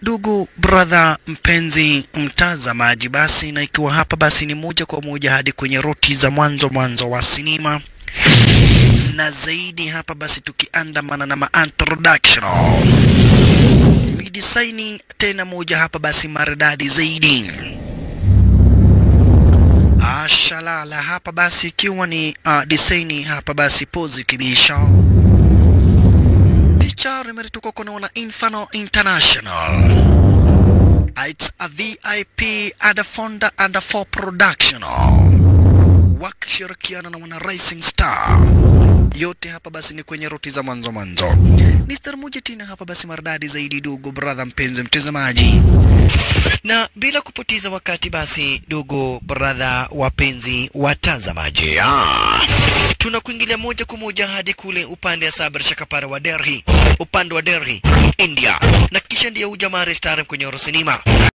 Ndugu brother mpenzi mtazamaji, basi na ikiwa hapa basi ni moja kwa moja hadi kwenye roti za mwanzo mwanzo wa sinema na zaidi hapa basi tukiandamana na ma-introduction midisaini tena moja hapa basi maridadi zaidi ashalala hapa basi ikiwa ni uh, disaini hapa basi pozi kibisha picha limeritoka kunaona Inferno International it's a VIP and a founder and a for production wakishirikiana na wana Rising Star yote hapa basi ni kwenye roti za mwanzo mwanzo. Mr. Moja tena hapa basi maridadi zaidi, ndugu brother mpenzi mtazamaji, na bila kupoteza wakati basi, ndugu brother wapenzi watazamaji, ah, tunakuingilia moja kwa moja hadi kule upande wa Sabar Shakapara wa Delhi, upande wa Delhi India, na kisha ndiyo ujamaa restaurant kwenye Oro Cinema